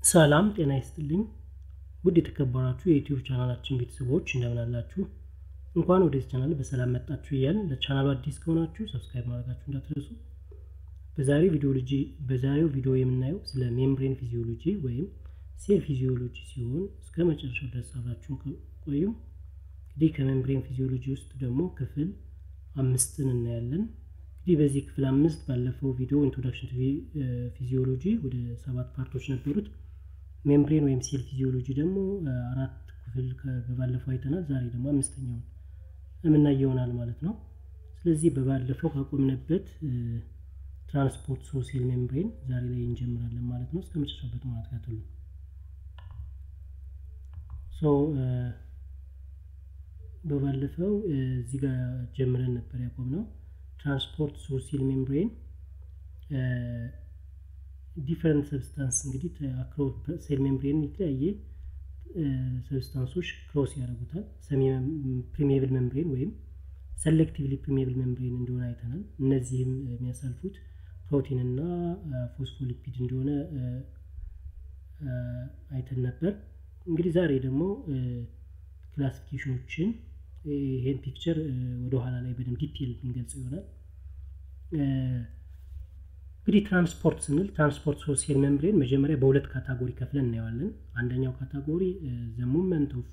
ሰላም ጤና ይስጥልኝ ውድ የተከበራችሁ የዩቲዩብ ቻናላችን ቤተሰቦች እንደምን አላችሁ እንኳን ወደዚህ ቻናል በሰላም መጣችሁ እያልን ለቻናሉ አዲስ ከሆናችሁ ሰብስክራይብ ማድረጋችሁ እንዳትረሱ በዛሬው ቪዲዮሎጂ በዛሬው ቪዲዮ የምናየው ስለ ሜምብሬን ፊዚዮሎጂ ወይም ሴል ፊዚዮሎጂ ሲሆን እስከ መጨረሻው ድረስ አብራችሁን ቆዩ እንግዲህ ከሜምብሬን ፊዚዮሎጂ ውስጥ ደግሞ ክፍል አምስትን እናያለን እንግዲህ በዚህ ክፍል አምስት ባለፈው ቪዲዮ ኢንትሮዳክሽን ቱ ፊዚዮሎጂ ወደ ሰባት ፓርቶች ነበሩት ሜምብሬን ወይም ሴል ፊዚዮሎጂ ደግሞ አራት ክፍል በባለፈው አይተናል ዛሬ ደግሞ አምስተኛውን የምናይ ይሆናል ማለት ነው ስለዚህ በባለፈው ካቆምንበት ትራንስፖርት ሶ ሴል ሜምብሬን ዛሬ ላይ እንጀምራለን ማለት ነው እስከ መጨረሻበት ማለት ካተሉ ሶ በባለፈው እዚህ ጋር ጀምረን ነበር ያቆምነው ትራንስፖርት ሶ ሴል ሜምብሬን ዲፈረንት ሰብስታንስ እንግዲህ ሴል ሜምብሬን የተለያየ ሰብስታንሶች ክሮስ ያደርጉታል ፕሪሜብል ሜምብሬን ወይም ሰሌክቲቭሊ ፕሪሜብል ሜምብሬን እንደሆነ አይተናል እነዚህም የሚያሳልፉት ፕሮቲን እና ፎስፎሊፒድ እንደሆነ አይተን ነበር እንግዲህ ዛሬ ደግሞ ክላሲፊኬሽኖችን ይሄን ፒክቸር ወደኋላ ላይ በደንብ ዲቴል ብንገልጽ ይሆናል እንግዲህ ትራንስፖርት ስንል ትራንስፖርት ሶ ሴል ሜምብሬን መጀመሪያ በሁለት ካታጎሪ ከፍለን እናየዋለን አንደኛው ካታጎሪ ዘ ሙቭመንት ኦፍ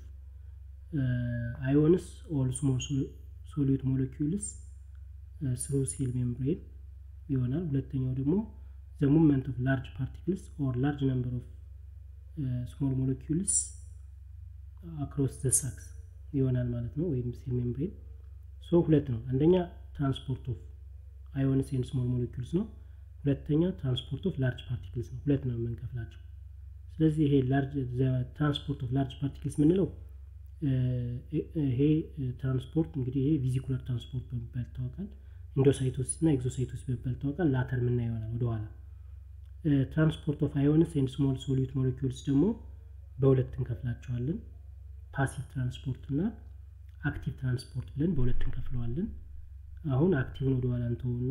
አዮንስ ኦል ስሞል ሶሊዩት ሞለኪውልስ ስሩ ሴል ሜምብሬን ይሆናል ሁለተኛው ደግሞ ዘ ሙቭመንት ኦፍ ላርጅ ፓርቲክልስ ኦር ላርጅ ነምበር ኦፍ ስሞል ሞለኪውልስ አክሮስ ዘ ሳክስ ይሆናል ማለት ነው ወይም ሴል ሜምብሬን ሶ ሁለት ነው አንደኛ ትራንስፖርት ኦፍ አዮንስ ኤንድ ስሞል ሞለኪውልስ ነው ሁለተኛ ትራንስፖርት ኦፍ ላርጅ ፓርቲክልስ ነው ሁለት ነው የምንከፍላቸው ስለዚህ ይሄ ትራንስፖርት ኦፍ ላርጅ ፓርቲክልስ የምንለው ይሄ ትራንስፖርት እንግዲህ ይሄ ቪዚኩላር ትራንስፖርት በሚባል ይታወቃል ኢንዶሳይቶሲስ እና ኤግዞሳይቶሲስ በሚባል ይታወቃል ላተር ምና ይሆናል ወደኋላ ትራንስፖርት ኦፍ አዮንስ ኤንድ ስሞል ሶሊዩት ሞለኪውልስ ደግሞ በሁለት እንከፍላቸዋለን ፓሲቭ ትራንስፖርት እና አክቲቭ ትራንስፖርት ብለን በሁለት እንከፍለዋለን አሁን አክቲቭን ወደኋላ እንተውና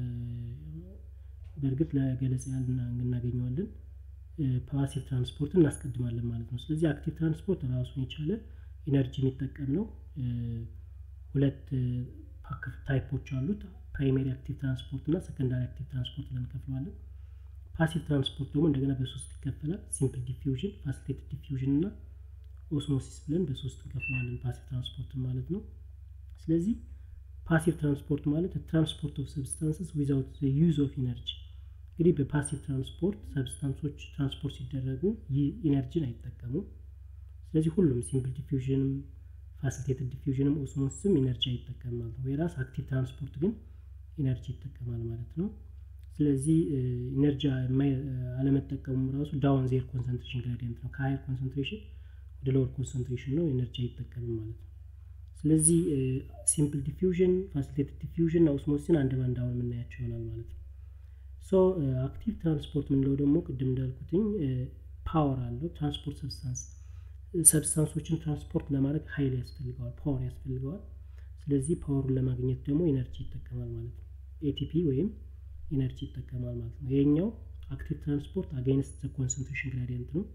በእርግጥ ለገለጻ ያህል እናገኘዋለን ፓሲቭ ትራንስፖርት እናስቀድማለን ማለት ነው ስለዚህ አክቲቭ ትራንስፖርት ራሱን የቻለ ኢነርጂ የሚጠቀም ነው ሁለት ታይፖች አሉት ፕራይሜሪ አክቲቭ ትራንስፖርት እና ሰከንዳሪ አክቲቭ ትራንስፖርት ብለን እንከፍለዋለን ፓሲቭ ትራንስፖርት ደግሞ እንደገና በሶስት ይከፈላል ሲምፕል ዲፊውዥን ፋሲሌትድ ዲፊውዥን እና ኦስሞሲስ ብለን በሶስት እንከፍለዋለን ፓሲቭ ትራንስፖርት ማለት ነው ስለዚህ ፓሲቭ ትራንስፖርት ማለት ትራንስፖርት ኦፍ ሰብስታንስስ ዊዛውት ዩዝ ኦፍ ኢነርጂ እንግዲህ በፓሲቭ ትራንስፖርት ሰብስታንሶች ትራንስፖርት ሲደረጉ ይህ ኢነርጂን አይጠቀሙም ስለዚህ ሁሉም ሲምፕል ዲፊውዥንም ፋሲሊቴትድ ዲፊውዥንም ኦስሞሲስም ኢነርጂ አይጠቀም ማለት ነው የራስ አክቲቭ ትራንስፖርት ግን ኢነርጂ ይጠቀማል ማለት ነው ስለዚህ ኢነርጂ አለመጠቀሙም ራሱ ዳውን ዜር ኮንሰንትሬሽን ግራዲየንት ነው ከሀይር ኮንሰንትሬሽን ወደ ሎወር ኮንሰንትሬሽን ነው ኤነርጂ አይጠቀምም ማለት ነው ስለዚህ ሲምፕል ዲፊውዥን ፋሲሊቴትድ ዲፊውዥን እና ኦስሞሲስን አንድ ባንድ አሁን የምናያቸው ይሆናል ማለት ነው ሶ አክቲቭ ትራንስፖርት የምንለው ደግሞ ቅድም እንዳልኩትኝ ፓወር አለው ትራንስፖርት ሰብስታንስ ሰብስታንሶችን ትራንስፖርት ለማድረግ ሀይል ያስፈልገዋል ፓወር ያስፈልገዋል ስለዚህ ፓወሩን ለማግኘት ደግሞ ኤነርጂ ይጠቀማል ማለት ነው ኤቲፒ ወይም ኤነርጂ ይጠቀማል ማለት ነው ይሄኛው አክቲቭ ትራንስፖርት አጋይንስት ዘ ኮንሰንትሬሽን ግራዲየንት ነው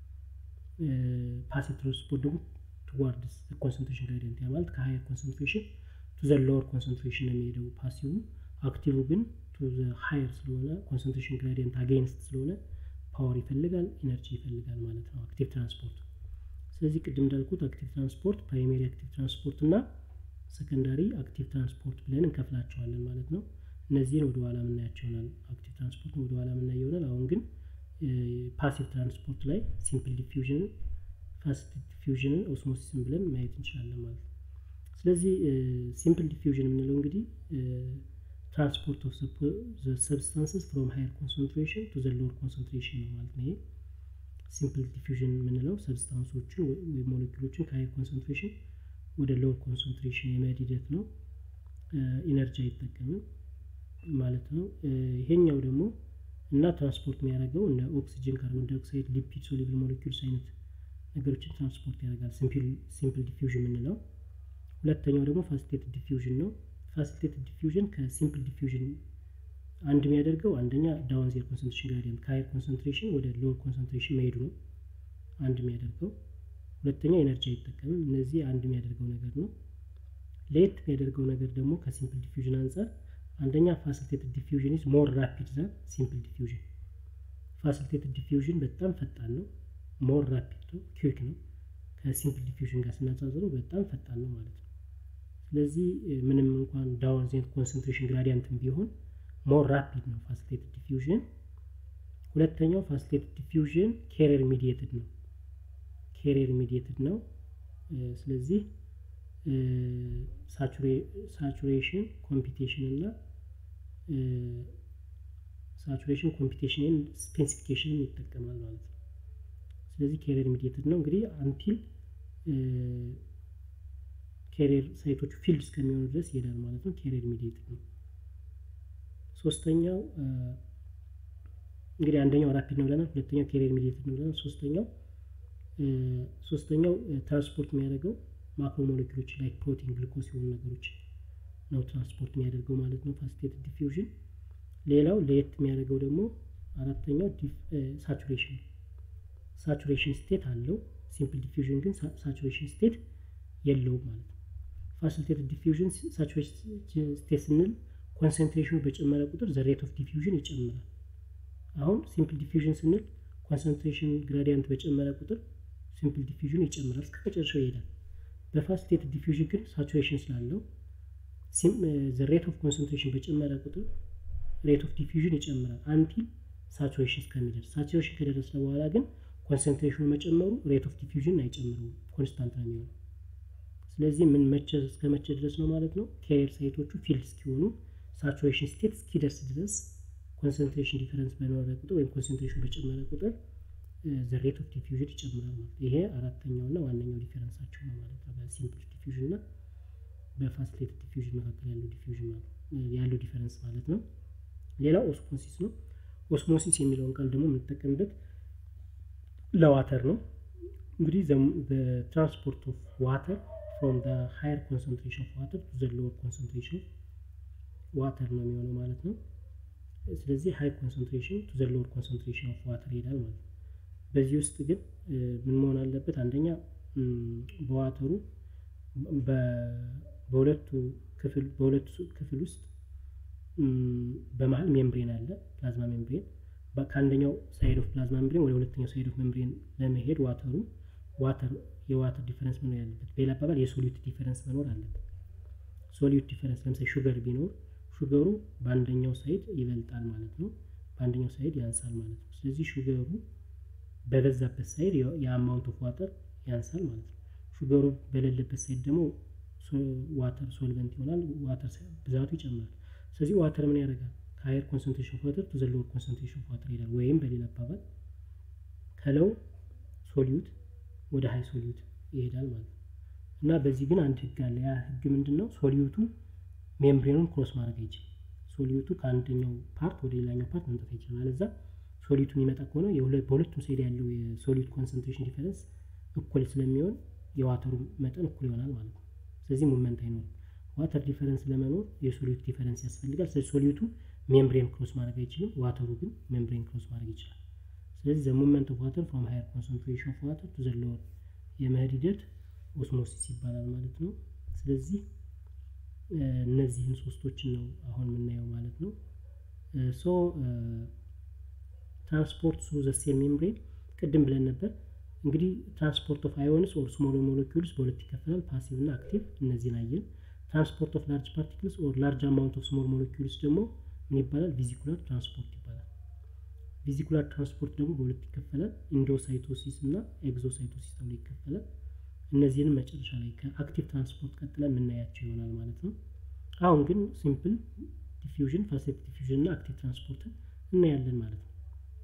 ፓሲቭ ትራንስፖርት ደግሞ ቱዋርድስ ኮንሰንትሬሽን ግራዲየንት ያ ማለት ከሀየር ኮንሰንትሬሽን ቱ ዘ ሎወር ኮንሰንትሬሽን ነው የሚሄደው ፓሲቭ አክቲቭ ግን ቱ ዘ ሀየር ስለሆነ ኮንሰንትሬሽን ግራዲየንት አጌንስት ስለሆነ ፓወር ይፈልጋል ኢነርጂ ይፈልጋል ማለት ነው አክቲቭ ትራንስፖርት ስለዚህ ቅድም እንዳልኩት አክቲቭ ትራንስፖርት ፕራይሜሪ አክቲቭ ትራንስፖርት እና ሰከንዳሪ አክቲቭ ትራንስፖርት ብለን እንከፍላቸዋለን ማለት ነው እነዚህን ወደ ኋላ የምናያቸው ይሆናል አክቲቭ ትራንስፖርት ወደ ኋላ የምናየው ይሆናል አሁን ግን ፓሲቭ ትራንስፖርት ላይ ሲምፕል ዲፊውዥን ፋስት ዲፊውዥንን ኦስሞሲስን ብለን ማየት እንችላለን ማለት ነው ስለዚህ ሲምፕል ዲፊውዥን የምንለው እንግዲህ ትራንስፖርት ኦፍ ሰብስታንስስ ፍሮም ሃየር ኮንሰንትሬሽን ቱ ዘ ሎወር ኮንሰንትሬሽን ነው ማለት ነው ይሄ ሲምፕል ዲፊውዥን የምንለው ሰብስታንሶችን ወይም ሞለኪሎችን ከሃየር ኮንሰንትሬሽን ወደ ሎወር ኮንሰንትሬሽን የመሄድ ሂደት ነው ኢነርጂ አይጠቀምም ማለት ነው ይሄኛው ደግሞ እና ትራንስፖርት የሚያደርገው እንደ ኦክሲጅን ካርቦን ዳይኦክሳይድ ሊፒድ ሶሊብል ሞለኪውልስ አይነት ነገሮችን ትራንስፖርት ያደርጋል ሲምፕል ዲፊውዥን የምንለው ሁለተኛው ደግሞ ፋሲሊቴትድ ዲፊውዥን ነው ፋሲሊቴትድ ዲፊውዥን ከሲምፕል ዲፊውዥን አንድ የሚያደርገው አንደኛ ዳውን ዜር ኮንሰንትሬሽን ግራዲየንት ከሀይር ኮንሰንትሬሽን ወደ ሎወር ኮንሰንትሬሽን መሄዱ ነው አንድ የሚያደርገው። ሁለተኛ ኤነርጂ አይጠቀምም። እነዚህ አንድ የሚያደርገው ነገር ነው። ለየት የሚያደርገው ነገር ደግሞ ከሲምፕል ዲፊውዥን አንጻር አንደኛ ፋሲሊቴትድ ዲፊውዥን ኢዝ ሞር ራፒድ ዛን ሲምፕል ዲፊውዥን። ፋሲሊቴትድ ዲፊውዥን በጣም ፈጣን ነው፣ ሞር ራፒድ ነው፣ ኩዊክ ነው። ከሲምፕል ዲፊውዥን ጋር ስናጻጽረው በጣም ፈጣን ነው ማለት ነው። ስለዚህ ምንም እንኳን ዳውን ዜር ኮንሰንትሬሽን ግራዲየንትም ቢሆን ሞር ራፒድ ነው ፋሲሊቴትድ ዲፊውዥን። ሁለተኛው ፋሲሊቴትድ ዲፊውዥን ኬሪየር ሚዲየትድ ነው ኬሪየር ሚዲየትድ ነው። ስለዚህ ሳቹሬሽን ኮምፒቴሽን እና ሳቹሬሽን ኮምፒቴሽንን ስፔሲፊኬሽንን ይጠቀማል ማለት ነው። ስለዚህ ኬሪየር ሚዲየትድ ነው እንግዲህ አንቲል ኬሪየር ሳይቶቹ ፊልድ እስከሚሆኑ ድረስ ይሄዳል ማለት ነው። ኬሪየር ሚዲየትድ ነው። ሶስተኛው እንግዲህ አንደኛው ራፒድ ነው ብለናል። ሁለተኛው ኬሪየር ሚዲየትድ ነው ብለናል። ሶስተኛው ሶስተኛው ትራንስፖርት የሚያደርገው ማክሮ ሞሌኪሎች ላይ ፕሮቲን፣ ግሉኮስ የሆኑ ነገሮች ነው ትራንስፖርት የሚያደርገው ማለት ነው ፋሲሊቴትድ ዲፊውዥን። ሌላው ለየት የሚያደርገው ደግሞ አራተኛው ሳቹሬሽን ሳቹሬሽን ስቴት አለው። ሲምፕል ዲፊውዥን ግን ሳቹሬሽን ስቴት የለውም ማለት ነው። ፋሲሊቴትድ ዲፊውዥን ሳቹሬሽን ስቴት ስንል ኮንሰንትሬሽኑ በጨመረ ቁጥር ዘ ሬት ኦፍ ዲፊውዥን ይጨምራል። አሁን ሲምፕል ዲፊውዥን ስንል ኮንሰንትሬሽን ግራዲየንት በጨመረ ቁጥር ሲምፕል ዲፊውዥን ይጨምራል እስከ መጨረሻው ይሄዳል። በፋሲሊቴትድ ዲፊውዥን ግን ሳቹሬሽን ስላለው ዘ ሬት ኦፍ ኮንሰንትሬሽን በጨመረ ቁጥር ሬት ኦፍ ዲፊውዥን ይጨምራል አንቲል ሳቹሬሽን እስከሚደርስ። ሳቹሬሽን ከደረሰ በኋላ ግን ኮንሰንትሬሽኑ መጨመሩ ሬት ኦፍ ዲፊውዥን አይጨምረውም፣ ኮንስታንት ነው የሚሆነው። ስለዚህ ምን መቼ እስከ መቼ ድረስ ነው ማለት ነው? ኬሪየር ሳይቶቹ ፊልድ እስኪሆኑ ሳቹሬሽን ስቴት እስኪደርስ ድረስ ኮንሰንትሬሽን ዲፈረንስ በኖረ ቁጥር ወይም ኮንሰንትሬሽን በጨመረ ቁጥር ዘ ሬት ኦፍ ዲፊውዥን ይጨምራል ማለት ይሄ አራተኛው እና ዋነኛው ዲፈረንሳቸው ነው ማለት ነው። በሲምፕል ዲፊውዥን እና በፋሲሊቴትድ ዲፊውዥን መካከል ያለው ዲፊውዥን ያለው ዲፈረንስ ማለት ነው። ሌላው ኦስሞሲስ ነው። ኦስሞሲስ የሚለውን ቃል ደግሞ የምንጠቀምበት ለዋተር ነው። እንግዲህ ትራንስፖርት ኦፍ ዋተር ፍሮም ሃየር ኮንሰንትሬሽን ኦፍ ዋተር ቱ ዘ ሎወር ኮንሰንትሬሽን ዋተር ነው የሚሆነው ማለት ነው። ስለዚህ ሃይ ኮንሰንትሬሽን ቱ ዘ ሎወር ኮንሰንትሬሽን ኦፍ ዋተር ይሄዳል ማለት ነው። በዚህ ውስጥ ግን ምን መሆን አለበት? አንደኛ በዋተሩ በሁለቱ ክፍል በሁለቱ ክፍል ውስጥ በመሀል ሜምብሬን አለ፣ ፕላዝማ ሜምብሬን። ከአንደኛው ሳይድ ኦፍ ፕላዝማ ሜምብሬን ወደ ሁለተኛው ሳይድ ኦፍ ሜምብሬን ለመሄድ ዋተሩ ዋተር የዋተር ዲፈረንስ መኖር ያለበት፣ በሌላ አባባል የሶሊዩት ዲፈረንስ መኖር አለበት። ሶሊዩት ዲፈረንስ ለምሳሌ ሹገር ቢኖር ሹገሩ በአንደኛው ሳይድ ይበልጣል ማለት ነው፣ በአንደኛው ሳይድ ያንሳል ማለት ነው። ስለዚህ ሹገሩ በበዛበት ሳይድ የአማውንት ኦፍ ዋተር ያንሳል ማለት ነው። ሹገሩ በሌለበት ሳይድ ደግሞ ዋተር ሶልቨንት ይሆናል፣ ዋተር ብዛቱ ይጨምራል። ስለዚህ ዋተር ምን ያደርጋል? ከሀየር ኮንሰንትሬሽን ኦፍ ዋተር ቱ ዘ ሎወር ኮንሰንትሬሽን ኦፍ ዋተር ይሄዳል። ወይም በሌላ አባባል ከለው ሶሊዩት ወደ ሀይ ሶሊዩት ይሄዳል ማለት ነው። እና በዚህ ግን አንድ ህግ አለ። ያ ህግ ምንድን ነው? ሶሊዩቱ ሜምብሬኑን ክሮስ ማድረግ አይችልም። ሶሊዩቱ ከአንደኛው ፓርት ወደ ሌላኛው ፓርት መምጣት አይችልም። አለዛ ሶሊዩቱ የሚመጣ ከሆነ በሁለቱም ሳይድ ያለው የሶሊዩት ኮንሰንትሬሽን ዲፈረንስ እኩል ስለሚሆን የዋተሩ መጠን እኩል ይሆናል ማለት ነው። ስለዚህ ሙቭመንት አይኖርም። ዋተር ዲፈረንስ ለመኖር የሶሊዩት ዲፈረንስ ያስፈልጋል። ስለዚህ ሶሊዩቱ ሜምብሬን ክሮስ ማድረግ አይችልም። ዋተሩ ግን ሜምብሬን ክሮስ ማድረግ ይችላል። ስለዚህ ዘ ሙቭመንት ኦፍ ዋተር ፍሮም ሃየር ኮንሰንትሬሽን ኦፍ ዋተር ቱ ዘ ሎወር የመሄድ ሂደት ኦስሞሲስ ይባላል ማለት ነው። ስለዚህ እነዚህን ሶስቶችን ነው አሁን የምናየው ማለት ነው። ሶ ትራንስፖርት ሱ ዘ ሴል ሜምብሬን ቅድም ብለን ነበር። እንግዲህ ትራንስፖርት ኦፍ አዮንስ ኦር ስሞል ሞለኪውልስ በሁለት ይከፈላል፣ ፓሲቭ እና አክቲቭ። እነዚህን አየን። ትራንስፖርት ኦፍ ላርጅ ፓርቲክልስ ኦር ላርጅ አማውንት ኦፍ ስሞል ሞለኪውልስ ደግሞ ምን ይባላል? ቪዚኩላር ትራንስፖርት ይባላል። ቪዚኩላር ትራንስፖርት ደግሞ በሁለት ይከፈላል፣ ኢንዶሳይቶሲስ እና ኤግዞሳይቶሲስ ተብሎ ይከፈላል። እነዚህንም መጨረሻ ላይ ከአክቲቭ ትራንስፖርት ቀጥለን የምናያቸው ይሆናል ማለት ነው። አሁን ግን ሲምፕል ዲፊውዥን፣ ፋሲሊቴትድ ዲፊውዥን እና አክቲቭ ትራንስፖርትን እናያለን ማለት ነው።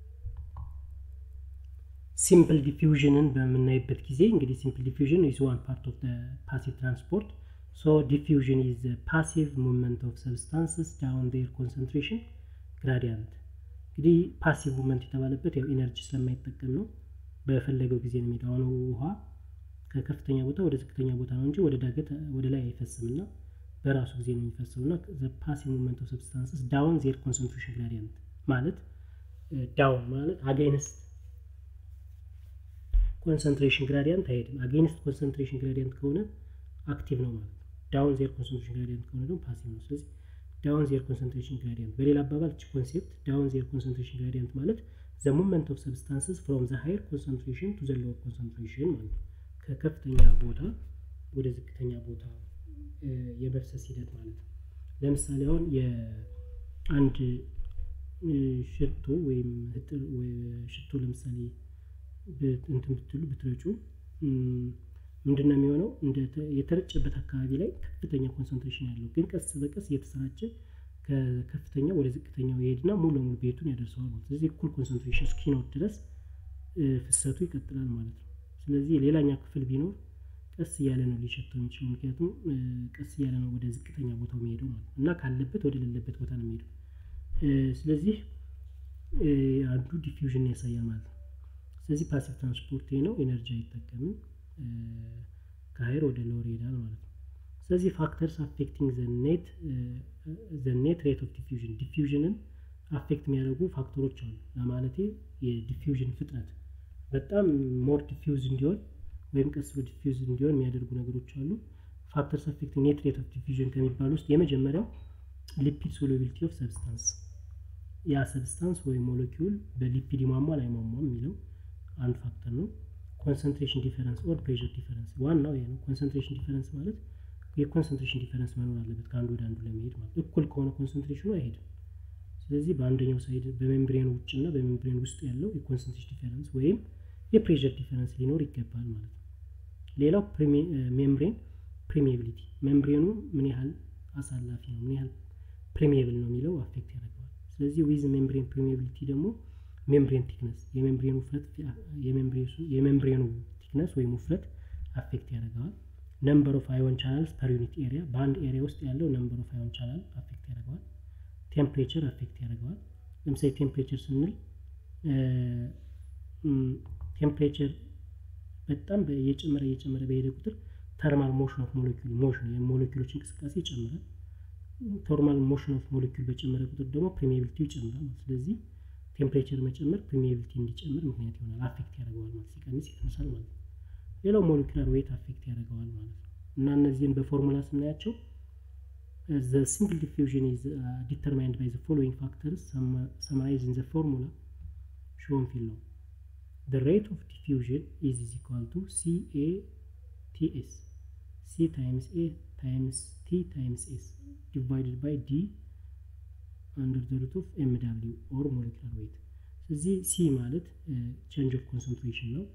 ሲምፕል ዲፊውዥንን በምናይበት ጊዜ እንግዲህ ሲምፕል ዲፊውዥን ኢዝ ዋን ፓርት ኦፍ ፓሲቭ ትራንስፖርት ሶ ዲፊውዥን ኢዝ ፓሲቭ ሙቭመንት ኦፍ ሰብስታንስስ ዳውን ዴር ኮንሰንትሬሽን ግራዲያንት። እንግዲህ ፓሲቭ ሙቭመንት የተባለበት ያው ኢነርጂ ስለማይጠቀም ነው። በፈለገው ጊዜ ነው የሚሄደው። ውሃ ከከፍተኛ ቦታ ወደ ዝቅተኛ ቦታ ነው እንጂ ወደ ዳገት ወደ ላይ አይፈስም እና በራሱ ጊዜ ነው የሚፈሰው እና ፓሲቭ ሙቭመንት ኦፍ ሰብስታንስስ ዳውን ዜር ኮንሰንትሬሽን ግራዲየንት ማለት ዳውን ማለት አጌንስት ኮንሰንትሬሽን ግራዲየንት አይሄድም። አጌንስት ኮንሰንትሬሽን ግራዲየንት ከሆነ አክቲቭ ነው ማለት ነው። ዳውን ዜር ኮንሰንትሬሽን ግራዲየንት ከሆነ ደግሞ ፓሲቭ ነው። ስለዚህ ዳውን ዜር ኮንሰንትሬሽን ግራዲየንት በሌላ አባባል እቺ ኮንሴፕት ዳውን ዜር ኮንሰንትሬሽን ግራዲየንት ማለት ዘ ሙቭመንት ኦፍ ሰብስታንስስ ፍሮም ዘ ሃየር ኮንሰንትሬሽን ቱ ዘ ሎወር ኮንሰንትሬሽን ማለት ነው። ከከፍተኛ ቦታ ወደ ዝቅተኛ ቦታ የመፍሰስ ሂደት ማለት ነው። ለምሳሌ አሁን የአንድ ሽቶ ወይም ሽቶ ለምሳሌ እንትን ብትሉ ብትረጩ ምንድን ነው የሚሆነው? የተረጨበት አካባቢ ላይ ከፍተኛ ኮንሰንትሬሽን ያለው ግን ቀስ በቀስ እየተሰራጨ ከከፍተኛ ወደ ዝቅተኛው ይሄድና ሙሉ ለሙሉ ቤቱን ያደርሰዋል ማለት ስለዚህ እኩል ኮንሰንትሬሽን እስኪኖር ድረስ ፍሰቱ ይቀጥላል ማለት ነው። ስለዚህ ሌላኛ ክፍል ቢኖር ቀስ እያለ ነው ሊሸተው የሚችለው ምክንያቱም ቀስ እያለ ነው ወደ ዝቅተኛ ቦታው የሚሄደው ማለት ነው እና ካለበት ወደ ሌለበት ቦታ ነው የሚሄደው። ስለዚህ አንዱ ዲፊውዥን ያሳያል ማለት ነው። ስለዚህ ፓሲቭ ትራንስፖርት ነው፣ ኤነርጂ አይጠቀምም፣ ከሀይር ወደ ሎወር ይሄዳል ማለት ነው። ስለዚህ ፋክተርስ አፌክቲንግ ዘ ኔት ሬት ኦፍ ዲፊውዥን ዲፊውዥንን አፌክት የሚያደርጉ ፋክተሮች አሉ። ለማለቴ የዲፊውዥን ፍጥነት በጣም ሞር ዲፊውዝ እንዲሆን ወይም ቀስ ብሎ ዲፊውዝ እንዲሆን የሚያደርጉ ነገሮች አሉ። ፋክተርስ አፌክቲንግ ኔት ሬት ኦፍ ዲፊውዥን ከሚባሉ ውስጥ የመጀመሪያው ሊፒድ ሶሉቢሊቲ ኦፍ ሰብስታንስ ያ ሰብስታንስ ወይም ሞለኪውል በሊፒድ ይሟሟል አይሟሟም የሚለው አንድ ፋክተር ነው። ኮንሰንትሬሽን ዲፈረንስ ኦር ፕሬሸር ዲፈረንስ ዋናው ይሄ ነው። ኮንሰንትሬሽን ዲፈረንስ ማለት የኮንሰንትሬሽን ዲፈረንስ መኖር አለበት ከአንዱ ወደ አንዱ ለመሄድ ማለት እኩል ከሆነ ኮንሰንትሬሽኑ አይሄድም። ስለዚህ በአንደኛው ሳይድ በሜምብሬኑ ውጭና በሜምብሬኑ ውስጥ ያለው የኮንሰንትሬሽን ዲፈረንስ ወይም የፕሬሸር ዲፈረንስ ሊኖር ይገባል ማለት ነው። ሌላው ሜምብሬን ፕሪሚየቢሊቲ ሜምብሬኑ ምን ያህል አሳላፊ ነው፣ ምን ያህል ፕሪሚየብል ነው የሚለው አፌክት ያደርገዋል። ስለዚህ ዊዝ ሜምብሬን ፕሪሚየቢሊቲ ደግሞ ሜምብሬን ቲክነስ የሜምብሬኑ ውፍረት የሜምብሬኑ ቲክነስ ወይም ውፍረት አፌክት ያደርገዋል። ነምበር ኦፍ አዮን ቻናልስ ፐር ዩኒት ኤሪያ በአንድ ኤሪያ ውስጥ ያለው ነምበር ኦፍ አዮን ቻናል አፌክት ያደርገዋል። ቴምፕሬቸር አፌክት ያደርገዋል። ለምሳሌ ቴምፕሬቸር ስንል ቴምፕሬቸር በጣም እየጨመረ እየጨመረ በሄደ ቁጥር ተርማል ሞሽን ኦፍ ሞለኪል ሞሽን የሞለኪሎች እንቅስቃሴ ይጨምራል። ቶርማል ሞሽን ኦፍ ሞለኪል በጨመረ ቁጥር ደግሞ ፕሪሚየቢሊቲው ይጨምራል። ስለዚህ ቴምፕሬቸር መጨመር ፕሪሚየቢሊቲ እንዲጨምር ምክንያት ይሆናል። አፌክት ያደርገዋል ማለት ሲቀንስ ይቀንሳል ማለት ነው። ሌላው ሞለኪላር ዌት አፌክት ያደርገዋል ማለት ነው እና እነዚህን በፎርሙላ ስናያቸው the simple diffusion is uh, determined by the following factors summarized in the formula shown below. The rate of diffusion is, is equal to CA TS. C times A times T times S divided by D under the root of MW or molecular weight. ስለዚህ ሲ ማለት ቼንጅ ኦፍ ኮንሰንትሬሽን ነው።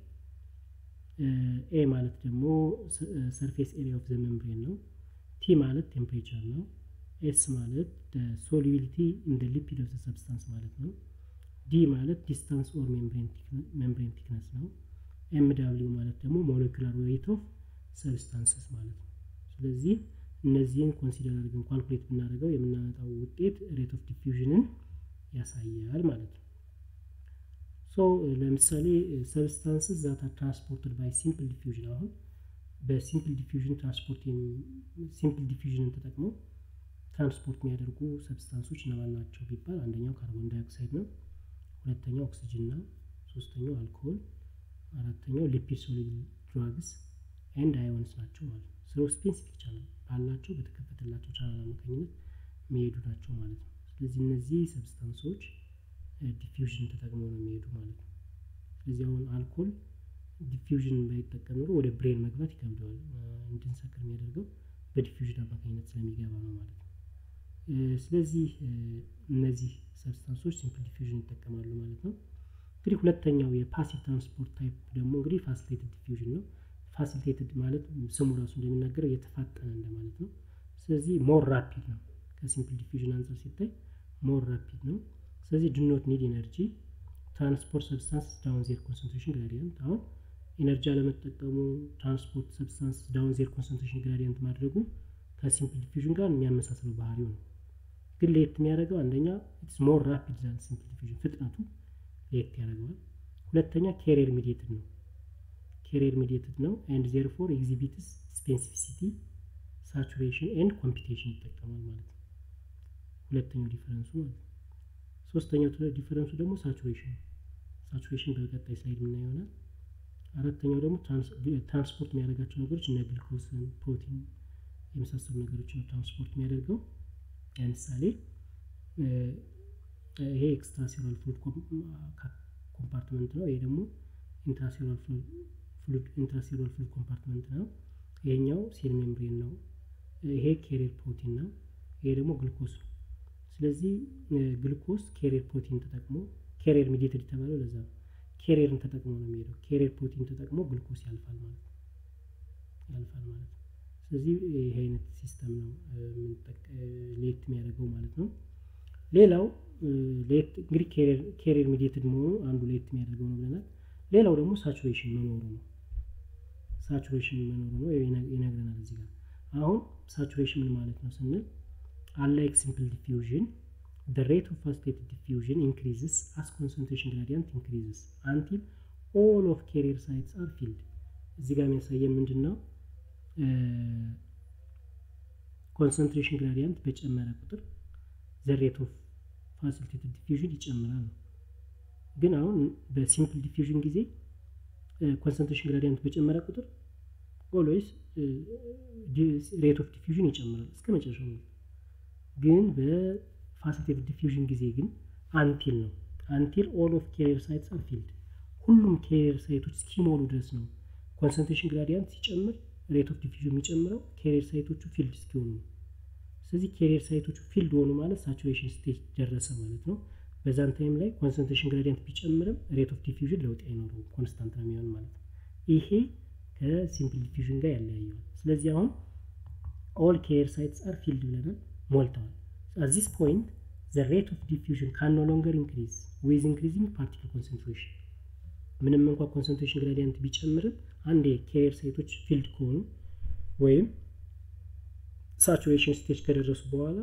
ኤ ማለት ደግሞ ሰርፌስ ኤሪያ ኦፍ ዘ ሜምብሬን ነው። ቲ ማለት ቴምፕሬቸር ነው። ኤስ ማለት ሶሉቢሊቲ ኢን ደ ሊፒድ ኦፍ ሰብስታንስ ማለት ነው። ዲ ማለት ዲስታንስ ኦር ሜምብሬን ቲክነስ ነው። ኤም ዳብሊው ማለት ደግሞ ሞለኪላር ዌይት ኦፍ ሰብስታንስስ ማለት ነው። ስለዚህ እነዚህን ኮንሲደር አድርገን ኳልኩሌት ብናደርገው የምናመጣው ውጤት ሬት ኦፍ ዲፊውዥንን ያሳያል ማለት ነው። ሶ ለምሳሌ ሰብስታንስስ ዛት አር ትራንስፖርትድ ባይ ሲምፕል ዲፊውዥን አሁን በሲምፕል ዲፊውዥን ትራንስፖርት ሲምፕል ዲፊውዥንን ተጠቅመው ትራንስፖርት የሚያደርጉ ሰብስታንሶች እነማን ናቸው ቢባል አንደኛው ካርቦን ዳይኦክሳይድ ነው፣ ሁለተኛው ኦክሲጅን ነው፣ ሶስተኛው አልኮሆል፣ አራተኛው ሊፒድ ሶሉብል ድራግስ ኤንድ አዮንስ ናቸው ማለት ነው። ስለ ስፔሲፊክ ቻናል ባላቸው በተከፈተላቸው ቻናል አማካኝነት የሚሄዱ ናቸው ማለት ነው። ስለዚህ እነዚህ ሰብስታንሶች ዲፊውዥን ተጠቅመው ነው የሚሄዱ ማለት ነው። ስለዚህ አሁን አልኮል ዲፊውዥን ባይጠቀም ኖሮ ወደ ብሬን መግባት ይከብደዋል። እንድንሰክር የሚያደርገው በዲፊውዥን አማካኝነት ስለሚገባ ነው ማለት ነው። ስለዚህ እነዚህ ሰብስታንሶች ሲምፕል ዲፊውዥን ይጠቀማሉ ማለት ነው። እንግዲህ ሁለተኛው የፓሲቭ ትራንስፖርት ታይፕ ደግሞ እንግዲህ ፋሲሊቴትድ ዲፊውዥን ነው። ፋሲሊቴትድ ማለት ስሙ ራሱ እንደሚናገረው የተፋጠነ እንደማለት ነው። ስለዚህ ሞር ራፒድ ነው። ከሲምፕል ዲፊውዥን አንጻር ሲታይ ሞር ራፒድ ነው። ስለዚህ ዱ ኖት ኒድ ኤነርጂ ትራንስፖርት ሰብስታንስ ዳውን ዜር ኮንሰንትሬሽን ግራዲየንት አሁን ኤነርጂ አለመጠቀሙ ትራንስፖርት ሰብስታንስ ዳውን ዜር ኮንሰንትሬሽን ግራዲየንት ማድረጉ ከሲምፕል ዲፊውዥን ጋር የሚያመሳስለው ባህሪው ነው። ግን ለየት የሚያደርገው አንደኛ ኢትስ ሞር ራፒድ ዛን ሲምፕል ዲፊውዥን ፍጥነቱ ለየት ያደርገዋል። ሁለተኛ ኬሪየር ሚዲየትድ ነው ኬሪየር ሚዲየትድ ነው ኤንድ ዜርፎር ኤግዚቢትስ ስፔሲፊሲቲ ሳቹሬሽን ኤንድ ኮምፒቴሽን ይጠቀማል ማለት ነው። ሁለተኛው ዲፈረንሱ ማለት ነው። ሶስተኛው ዲፈረንሱ ደግሞ ሳቹሬሽን ነው። ሳቹሬሽን በቀጣይ ስላይድ የምናየው ይሆናል። አራተኛው ደግሞ ትራንስፖርት የሚያደርጋቸው ነገሮች እነ ግልኮስን፣ ፕሮቲን የመሳሰሉ ነገሮች ነው ትራንስፖርት የሚያደርገው። ለምሳሌ ይሄ ኤክስትራሴሉላር ፍሉድ ኮምፓርትመንት ነው። ይሄ ደግሞ ኢንትራሴሉላር ፍሉድ ኮምፓርትመንት ነው። ይሄኛው ሴል ሜምብሬን ነው። ይሄ ኬሪየር ፕሮቲን ነው። ይሄ ደግሞ ግልኮስ ነው። ስለዚህ ግልኮስ ኬሪየር ፕሮቲን ተጠቅሞ ኬሪየር ሚዲየትድ የተባለው ለዛ ነው። ኬሪየርን ተጠቅሞ ነው የሚሄደው። ኬሪየር ፕሮቲን ተጠቅሞ ግልኮስ ያልፋል ማለት ነው ያልፋል ማለት ነው። ስለዚህ ይህ አይነት ሲስተም ነው ሌት የሚያደርገው ማለት ነው። ሌላው ሌት እንግዲህ ኬሪየር ሚዲየትድ መሆኑ አንዱ ሌት የሚያደርገው ነው ብለናል። ሌላው ደግሞ ሳቹሬሽን መኖሩ ነው። ሳቹሬሽን መኖሩ ነው ይነግረናል እዚህ ጋር። አሁን ሳቹሬሽን ምን ማለት ነው ስንል unlike simple diffusion the rate of phosphated diffusion increases as concentration gradient increases until all of carrier sites are filled እዚህ ጋር የሚያሳየን ምንድን ነው ኮንሰንትሬሽን ግራዲያንት በጨመረ ቁጥር the rate of facilitated diffusion ይጨምራል ነው ግን አሁን በሲምፕል ዲፊውዥን ጊዜ ኮንሰንትሬሽን ግራዲያንት በጨመረ ቁጥር ኦልዌይስ ሬት ኦፍ ዲፊውዥን ይጨምራል እስከ መጨረሻው ነው ግን በፋሲሊቴትድ ዲፊውዥን ጊዜ ግን አንቲል ነው አንቲል ኦል ኦፍ ኬሪየር ሳይትስ አር ፊልድ ሁሉም ኬሪየር ሳይቶች እስኪሞሉ ድረስ ነው ኮንሰንትሬሽን ግራዲያንት ሲጨምር ሬት ኦፍ ዲፊውዥን የሚጨምረው ኬሪየር ሳይቶቹ ፊልድ እስኪሆኑ ነው ስለዚህ ኬሪየር ሳይቶቹ ፊልድ ሆኑ ማለት ሳቹሬሽን ስቴጅ ደረሰ ማለት ነው በዛን ታይም ላይ ኮንሰንትሬሽን ግራዲያንት ቢጨምርም ሬት ኦፍ ዲፊውዥን ለውጥ አይኖረውም ኮንስታንት ነው የሚሆን ማለት ነው ይሄ ከሲምፕል ዲፊውዥን ጋር ያለያየዋል ስለዚህ አሁን ኦል ኬሪየር ሳይትስ አር ፊልድ ብለናል ሞልተዋል at this point the rate of diffusion can no longer increase with increasing particle concentration ምንም እንኳ ኮንሰንትሬሽን ግራዲያንት ቢጨምርም አንድ የኬሪየር ሳይቶች ፊልድ ከሆኑ ወይም ሳቹሬሽን ስቴጅ ከደረሱ በኋላ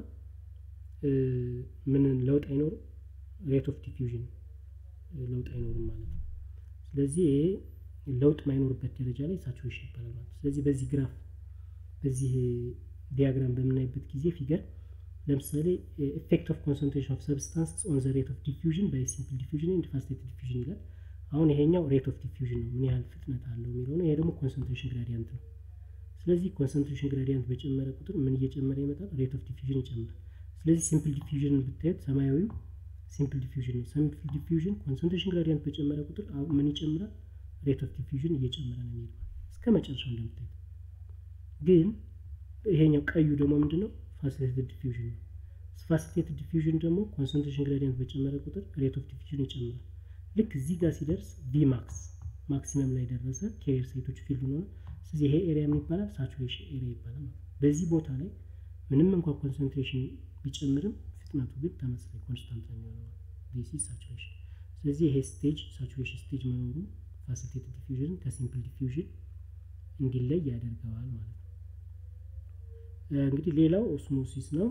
ምን ለውጥ አይኖርም ሬት ኦፍ ዲፊውዥን ለውጥ አይኖርም ማለት ነው ስለዚህ ይሄ ለውጥ ማይኖርበት ደረጃ ላይ ሳቹሬሽን ይባላል ማለት ነው ስለዚህ በዚህ ግራፍ በዚህ ዲያግራም በምናይበት ጊዜ ፊገር ለምሳሌ ኤፌክት ኦፍ ኮንሰንትሬሽን ኦፍ ሰብስታንስ ኦን ዘ ሬት ኦፍ ዲፊውዥን ባይ ሲምፕል ዲፊውዥን ኤንድ ፋስቴትድ ዲፊውዥን ይላል አሁን ይሄኛው ሬት ኦፍ ዲፊውዥን ነው ምን ያህል ፍጥነት አለው የሚለው ነው ይሄ ደግሞ ኮንሰንትሬሽን ግራዲያንት ነው ስለዚህ ኮንሰንትሬሽን ግራዲያንት በጨመረ ቁጥር ምን እየጨመረ ይመጣል ሬት ኦፍ ዲፊውዥን ይጨምራል ስለዚህ ሲምፕል ዲፊውዥንን ብታዩት ሰማያዊው ሲምፕል ዲፊውዥን ነው ሲምፕል ዲፊውዥን ኮንሰንትሬሽን ግራዲያንት በጨመረ ቁጥር ምን ይጨምራል ሬት ኦፍ ዲፊውዥን እየጨመረ ነው የሚሄደው እስከ መጨረሻው እንደምታዩት ግን ይሄኛው ቀዩ ደግሞ ምንድነው ፋሲሊቴትድ ዲፊውዥን ነው ፋሲሊቴትድ ዲፊውዥን ደግሞ ኮንሰንትሬሽን ግራዲየንት በጨመረ ቁጥር ሬት ኦፍ ዲፊውዥን ይጨምራል ልክ እዚህ ጋር ሲደርስ ቪ ማክስ ማክሲመም ላይ ደረሰ ኬሪየር ሳይቶች ፊልድ ሆነ ስለዚህ ይሄ ኤሪያ ምን ይባላል ሳቹሬሽን ኤሪያ ይባላል በዚህ ቦታ ላይ ምንም እንኳን ኮንሰንትሬሽን ቢጨምርም ፍጥነቱ ግን ተመሳሳይ ኮንስታንት ነው የሚሆነው ዲስ ሳቹሬሽን ስለዚህ ይሄ ስቴጅ ሳቹሬሽን ስቴጅ መኖሩ ፋሲሊቴትድ ዲፊውዥን ከሲምፕል ዲፊውዥን እንዲለይ ያደርገዋል ማለት ነው እንግዲህ ሌላው ኦስሞሲስ ነው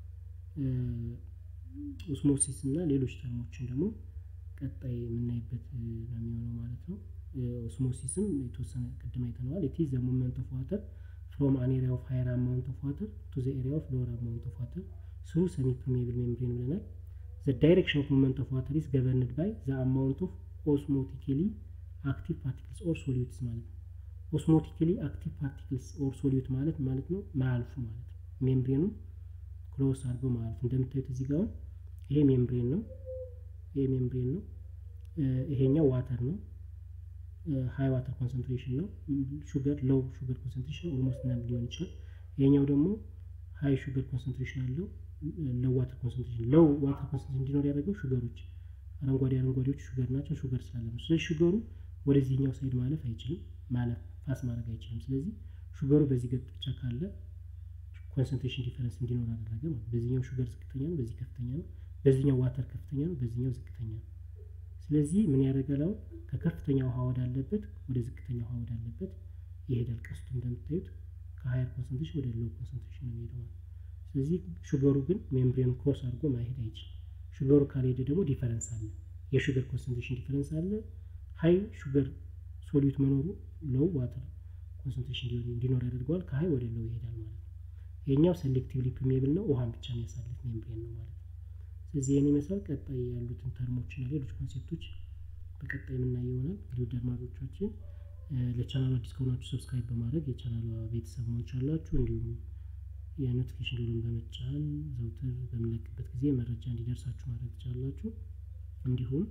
ኦስሞሲስ እና ሌሎች ተርሞችን ደግሞ ቀጣይ የምናይበት ነው የሚሆነው ማለት ነው ኦስሞሲስም የተወሰነ ቅድም አይተነዋል ኢት ዘ ሙቭመንት ኦፍ ዋተር ፍሮም አን ኤሪያ ኦፍ ሃየር አማውንት ኦፍ ዋተር ቱ ዘ ኤሪያ ኦፍ ሎወር አማውንት ኦፍ ዋተር ስሩ ሰሚ ፐርሜብል ሜምብሬን ብለናል ዘ ዳይሬክሽን ኦፍ ሙቭመንት ኦፍ ዋተር ኢዝ ገቨርንድ ባይ ዘ አማውንት ኦፍ ኦስሞቲካሊ አክቲቭ ፓርቲክልስ ኦር ሶሊዩትስ ማለት ነው ኦስሞቲካሊ አክቲቭ ፓርቲክልስ ኦር ሶሊዩት ማለት ማለት ነው ማያልፉ ማለት ነው ሜምብሬኑን ክሎስ አድርጎ ማለት ነው እንደምታዩት እዚህ ጋር ይሄ ሜምብሬን ነው ይሄ ሜምብሬን ነው ይሄኛው ዋተር ነው ሀይ ዋተር ኮንሰንትሬሽን ነው ሹገር ሎው ሹገር ኮንሰንትሬሽን ኦልሞስት ነን ሊሆን ይችላል ይሄኛው ደግሞ ሀይ ሹገር ኮንሰንትሬሽን አለው ሎው ዋተር ኮንሰንትሬሽን ሎው ዋተር ኮንሰንትሬሽን እንዲኖር ያደረገው ሹገሮች አረንጓዴ አረንጓዴዎቹ ሹገር ናቸው ሹገር ስላለ ነው ስለዚህ ሹገሩ ወደዚህኛው ሳይድ ማለፍ አይችልም ማለፍ ፓስ ማድረግ አይችልም ስለዚህ ሹገሩ በዚህ ገጥ ብቻ ካለ ኮንሰንትሬሽን ዲፈረንስ እንዲኖር አደረገ ማለት በዚህኛው ሹገር ዝቅተኛ ነው በዚህ ከፍተኛ ነው በዚህኛው ዋተር ከፍተኛ ነው በዚህኛው ዝቅተኛ ነው ስለዚህ ምን ያደርጋል አሁን ከከፍተኛ ውሃ ወዳለበት ወደ ዝቅተኛ ውሃ ወዳለበት ይሄዳል ቀስቱ እንደምታዩት ከሀየር ኮንሰንትሬሽን ወደ ሎው ኮንሰንትሬሽን ነው የሚሄደው ማለት ስለዚህ ሹገሩ ግን ሜምብሬን ክሮስ አድርጎ ማሄድ አይችልም ሹገሩ ካልሄደ ደግሞ ዲፈረንስ አለ የሹገር ኮንሰንትሬሽን ዲፈረንስ አለ ሀይ ሹገር ሶሊዩት መኖሩ ሎው ዋተር ኮንሰንትሬሽን እንዲኖር ያደርገዋል ከሀይ ወደ ሎው ይሄዳል ማለት ነው ይሄኛው ሴሌክቲቭሊ ፕሪሜብል ነው፣ ውሃን ብቻ የሚያሳልፍ ሜምብሬን ነው ማለት ነው። ስለዚህ ይህን ይመስላል። ቀጣይ ያሉትን ተርሞች እና ሌሎች ኮንሴፕቶች በቀጣይ የምናየው ይሆናል። እንግዲህ ውድ አድማጮቻችን ለቻናሉ አዲስ ከሆናችሁ ሰብስክራይብ በማድረግ የቻናሉ ቤተሰብ መሆን ቻላችሁ። እንዲሁም የኖቲፊኬሽን ደወሉን በመጫን ዘውትር በምንለቅበት ጊዜ መረጃ እንዲደርሳችሁ ማድረግ ትችላላችሁ። እንዲሁም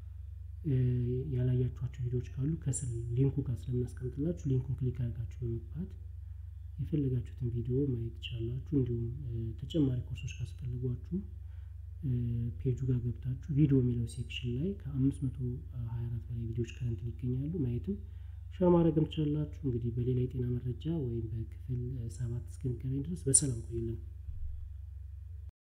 ያላያችኋቸው ቪዲዮዎች ካሉ ከስር ሊንኩ ጋር ስለምናስቀምጥላችሁ ሊንኩን ክሊክ አድርጋችሁ በመግባት የፈለጋችሁትን ቪዲዮ ማየት ትችላላችሁ። እንዲሁም ተጨማሪ ኮርሶች ካስፈልጓችሁ ፔጁ ጋር ገብታችሁ ቪዲዮ የሚለው ሴክሽን ላይ ከአምስት መቶ ሀያ አራት በላይ ቪዲዮዎች ከረንት ይገኛሉ። ማየትም ሸር ማድረግም ትችላላችሁ። እንግዲህ በሌላ የጤና መረጃ ወይም በክፍል ሰባት እስክንገናኝ ድረስ በሰላም ቆዩልን።